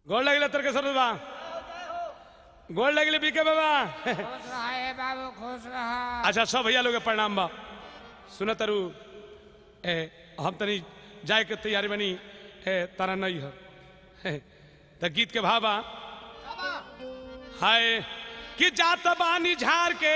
गोड़ लगले तर्केश्वर बाबा गोड़ लगले बीके बाबा खुश रहे बाबू खुश रहा अच्छा सब भैया लोग के प्रणाम बा सुन तरु ए हम तनी जाए के तैयारी बनी ए तारा नहीं है त गीत के भावा हाय कि जात बानी झार के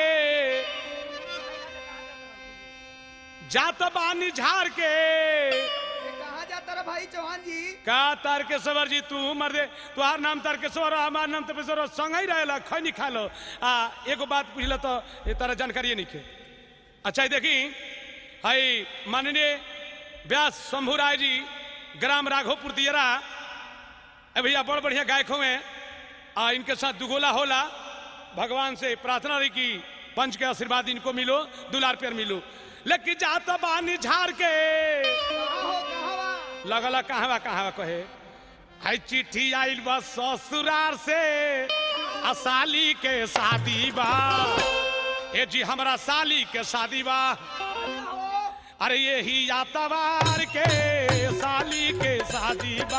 जात बानी झार के कहा जाता रहा भाई चौहान जी का तारकेश्वर जी तू मर दे तुहार नाम तारकेश्वर और हमार नाम तपेश्वर संग ही रहेला खैनी खा लो आ एगो बात पूछला तो ये तारा जानकारी नहीं के अच्छा ये देखी हाई माननीय व्यास शंभू राय जी ग्राम राघोपुर दियरा ए भैया बड़ बढ़िया गायक हुए आ इनके साथ दुगोला होला भगवान से प्रार्थना रही कि पंच के आशीर्वाद इनको मिलो दुलार पेर मिलो लेकिन जात बानी झार के कहा हो कहा बा लगला कहवा कहवा कहे हाय चिट्ठी आइल बा ससुरार से आ साली के शादी बा ए जी हमरा साली के शादी बा अरे यही यातवार के साली के शादी बा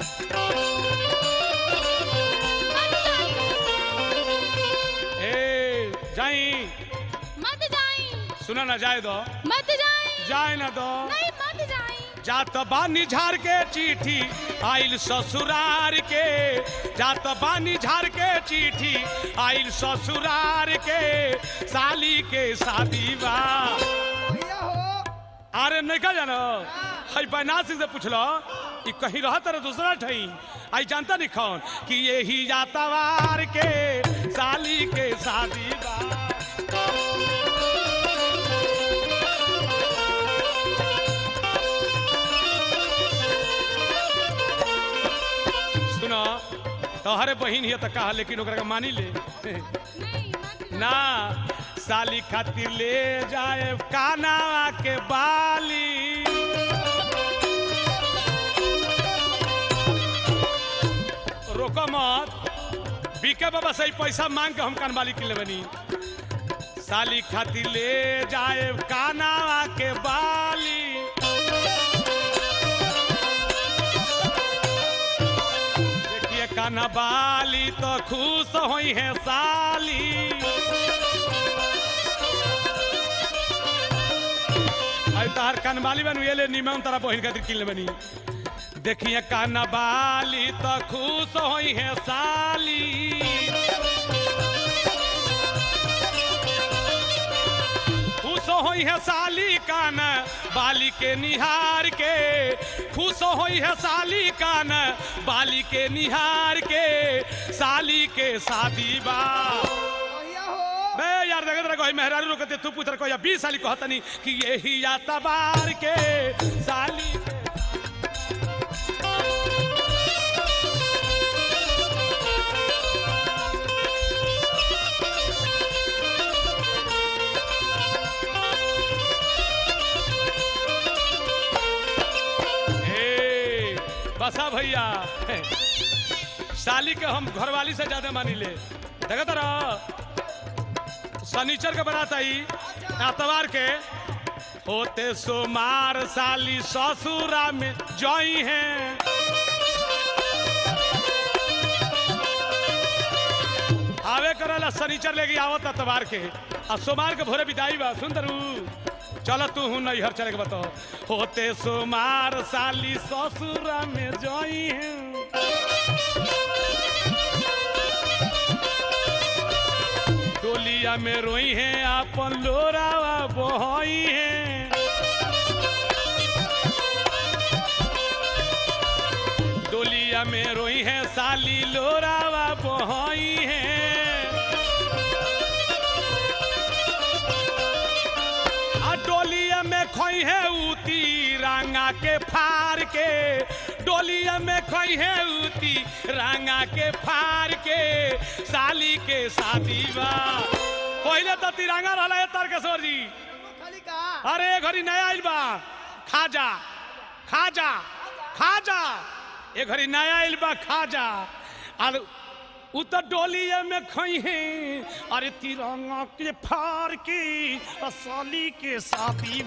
ए जाई मत जाई सुना ना जाए दो मत जाई जाए ना दो नहीं मत जाई जात बानी झार के चिट्ठी आइल ससुरार के जात बानी झार के चिट्ठी आइल ससुरार के साली के शादी बा भैया हो अरे नहीं का जानो हई बनासी से पूछलो कि कहीं रहा तेरे दूसरा ठई आई जानता नहीं कौन कि यही यातावार के साली के शादी बा सुनो तोहरे बहिन हिय त कहा लेकिन ओकरा के मानी ले नहीं मत ना साली खातिर ले जाए कानावा के बाली रोको मत बीके बाबा से ही पैसा मांग के हम कानवाली के लेबनी साली खातिर ले जाए कानावा के बाली देखिए काना बाली तो खुश होई है साली आई तार कानबाली बन ये ले निमन तारा बहिन खातिर किन बनी देखिए कानबाली तो खुश होई है साली खुश होई है साली कान बाली के निहार के खुश होई है साली कान बाली के निहार के साली के शादी बा भैया हो बे यार देखत रह कोई मेहरारू रोकते तू पुत्र को या 20 साली कहतनी कि यही या तबार के साली ए, बसा भैया साली के हम घरवाली से ज्यादा मानी ले देखत रह शनिचर के बारात आई एतवार के होते सोमार साली ससुरा में जई हैं आवे करला शनिचर लेके आवत एतवार के आ सोमार के भोरे विदाई बा सुंदरू चल तू हूं नैहर चले के बताओ होते सोमार साली ससुरा में जई हैं डोलिया में रोई है आपन लोरावा बहई है डोलिया में रोई है साली लोरावा बहई है आ डोलिया में खोई है उती रांगा के फार के डोलिया में खोई है उती रांगा के फार के साली के शादी बा पहले तो तिरंगा रहला है तारकेश्वर जी खाली कहा अरे घड़ी नया आइल बा खाजा खाजा खाजा ए घड़ी नया आइल बा खाजा और उ तो डोलिया में खई है अरे तिरंगा के फार की असली के साथी